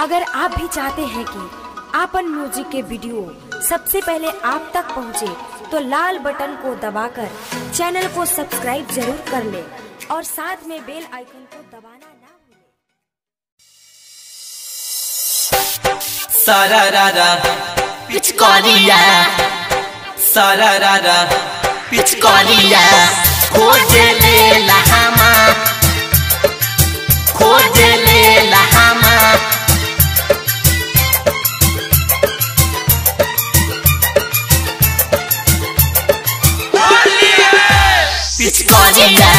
अगर आप भी चाहते हैं कि आपन म्यूजिक के वीडियो सबसे पहले आप तक पहुंचे, तो लाल बटन को दबाकर चैनल को सब्सक्राइब जरूर कर ले और साथ में बेल आइकन को दबाना ना भूलें। Sararara, पिचकारिया sararara, पिचकारिया खोज ले लहामा खोज ले लहामा पिचकारिया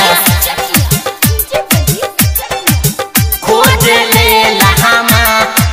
खोज ले लहामा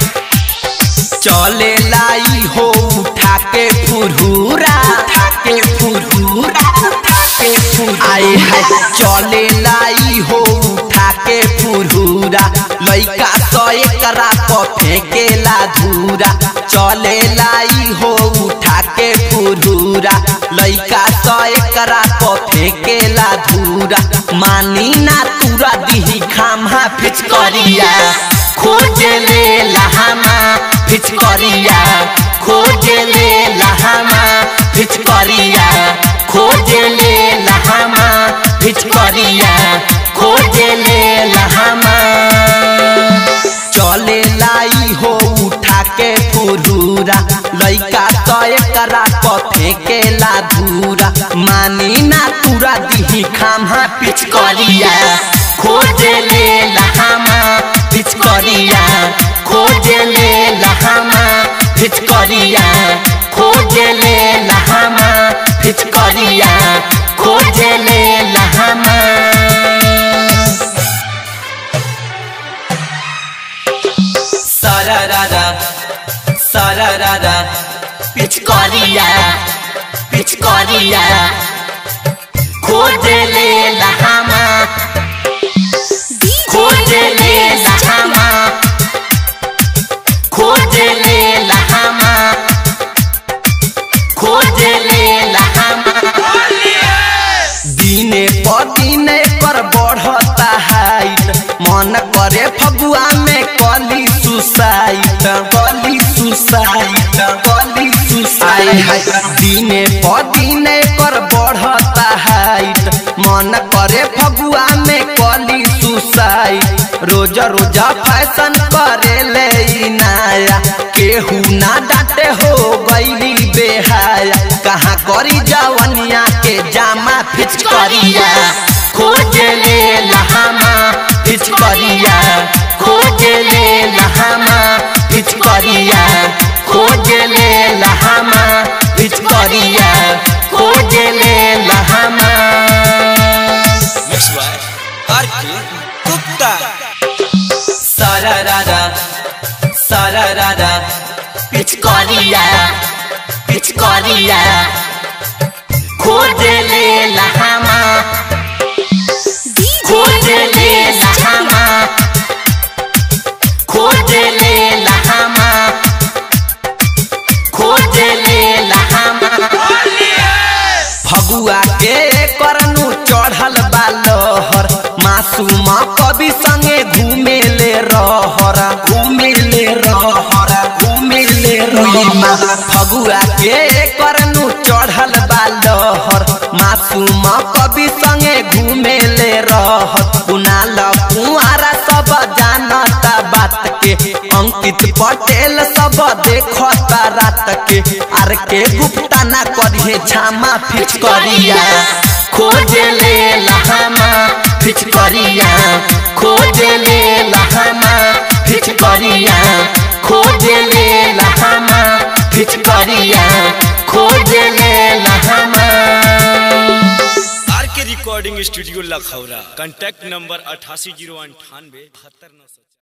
चले लाई हो उठा के फुरहुरा उठा के फुरहुरा उठा के फुरहुरा आए हाय चले लाई हो उठा के फुरहुरा लइका तो एकरा प फेंकेला धूरा चले लाई हो उठा के फुरहुरा लइका तो एकरा प फेंकेला धूरा मानी ना तुरा दिही खामा पिचकारिया खोज ले लहामा पिचकारिया खोज ले लहामा पिचकारिया खोज ले लहामा पिचकारिया खोज ले लहामा चले लाई हो उठा के फुरूरा लइका तो एकरा प फेंकेला धूरा मानी ना तुरा दिही खामा पिचकारिया खोज ले लहामा पिचकारिया खोज ले लहामा पिचकारिया खोज ले लहामा पिचकारिया खोज ले लहामा सरररा सरररा पिचकारिया पिचकारिया खोज ले लहामा खोज ले लहामा खोज ले लहामा खोज ले लहामा दिने प दिने पर बढ़ता हाइट मन करे फगुआ में कली सुसाइट कली सुसाइट कली सुसाइट दिने प दिने पर बढ़ता हाइट मन करे फगुआ में कली सुसाइट रोज रोज फैशन करे ले इ नया केहू ना डांटे हो गईली बेहाया कहाँ करी जवनिया के जामा पिचकारिया खोज ले लहामा पिचकारिया खोज ले लहामा पिचकारिया खोज ले लहामा पिचकारिया खोज ले लहामा Mixed by Arki Gupta. सरररा सरररा पिचकारिया पिचकारिया खोज ले लहामा खोज ले लहामा खोज ले लहामा खोज ले लहामा फगुआ के करनु चढ़ल बा लहर मासूम कवि संगे घूमे ले रहर घूमे ले रहर घूमे ले रहर फगुआ के करनु चढ़ल बा लहर मासूम कवि संगे घूमे ले रहर कुनाल कुआरा सब जानता बात के अंकित पटेल सब देखता रात के आर के गुप्ता ना करिए छामा पिचकारिया खोज ले लहामा पिचकारिया खोज ले लहामा पिचकारिया खोज ले लहामा पिचकारिया खोज ले लहामा R K recording studio Lakhaura contact number अठासी जीरो अंठानवे बहत्तर नौ सौ